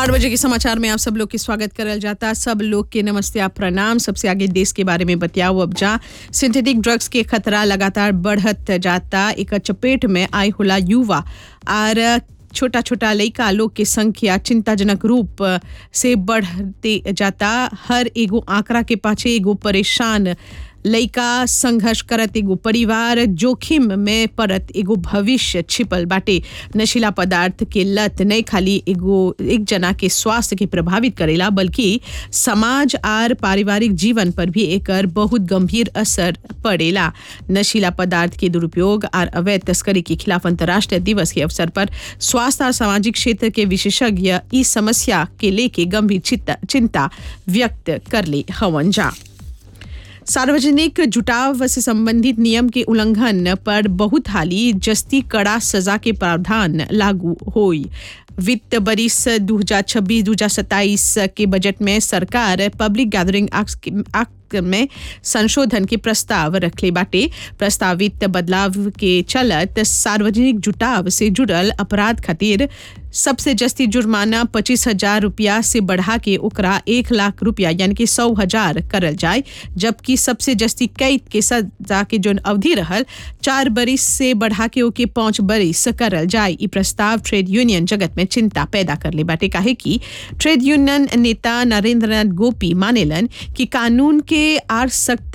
आठ बजे के समाचार में आप सब लोग के स्वागत करल जाता सब लोग के नमस्ते आप प्रणाम सबसे आगे देश के बारे में बतियाओ अब जा सिंथेटिक ड्रग्स के खतरा लगातार बढ़त जाता एक चपेट में आय होला युवा और छोटा छोटा लड़का लोग के संख्या चिंताजनक रूप से बढ़ते जाता हर एगो आंकड़ा के पाछे एगो परेशान लइका संघर्ष करत एगो परिवार जोखिम में पड़त एगो भविष्य छिपल बाटे नशीला पदार्थ के लत नहीं खाली एगो एक जना के स्वास्थ्य के प्रभावित करेला बल्कि समाज और पारिवारिक जीवन पर भी एकर बहुत गंभीर असर पड़ेला नशीला पदार्थ के दुरुपयोग और अवैध तस्करी के खिलाफ अंतर्राष्ट्रीय दिवस के अवसर पर स्वास्थ्य और सामाजिक क्षेत्र के विशेषज्ञ इस समस्या के लेके गंभीर चिंता चिंता व्यक्त कर ले हवन जा सार्वजनिक जुटाव से संबंधित नियम के उल्लंघन पर बहुत हाली जस्ती कड़ा सजा के प्रावधान लागू होई वित्त बरिस 2026-2027 के बजट में सरकार पब्लिक गैदरिंग एक्ट में संशोधन के प्रस्ताव रखले बाटे प्रस्तावित बदलाव के चलत सार्वजनिक जुटाव से जुड़ल अपराध खातिर सबसे जस्ती जुर्माना पच्चीस हजार रुपया से बढ़ा के ओकरा एक लाख रुपया यानी कि सौ हजार करल जाए जबकि सबसे जस्ती कैद के सजा के जोन अवधि रहल चार बरिस से बढ़ा के ओके पाँच बरिस करल जाए ई प्रस्ताव ट्रेड यूनियन जगत में चिंता पैदा कर ले बाटे काहे कि ट्रेड यूनियन नेता नरेंद्र नाथ गोपी मानेलन कि कानून के आर सख्त